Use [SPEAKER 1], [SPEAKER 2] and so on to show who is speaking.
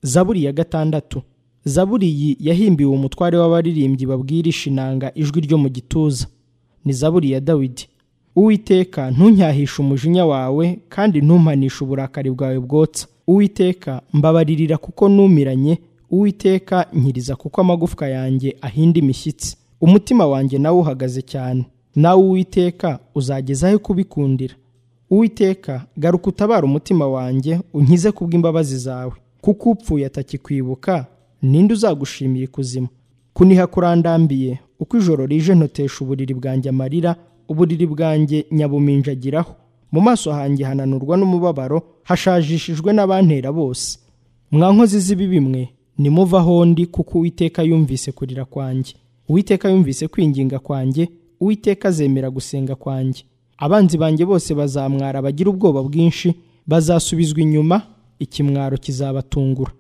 [SPEAKER 1] zaburi ya gatandatu zaburi iyi yahimbiwe umutware w'abaririmbyi babwira ishinanga ijwi ryo mu gituza ni zaburi ya dawidi uwiteka ntunyahishe umujinya wawe kandi ntumpanishe uburakari bwawe bwotsa uwiteka mbabaririra kuko numiranye uwiteka nkiriza kuko amagufwa yanjye ahinda imishyitsi umutima wanjye nawe uhagaze cyane nawe uwiteka uzagezaho kubikundira uwiteka garuka utabara umutima wanjye unkize kubw'imbabazi zawe kuko upfuye atakikwibuka ninde uzagushimira ikuzimu kuniha kurandambiye uko ijoro rije ntotesha uburiri bwanjye amarira uburiri bwanjye nyabuminjagiraho mu maso hanjye hananurwa n'umubabaro hashajishijwe n'abantera bose mwa nkozi z'ibibi mwe nimuvaho ndi kuko uwiteka yumvise kurira kwanjye uwiteka yumvise kwinginga kwanjye uwiteka azemera gusenga kwanjye abanzi banjye bose bazamwara bagira ubwoba bwinshi bazasubizwa inyuma ikimwaro kizabatungura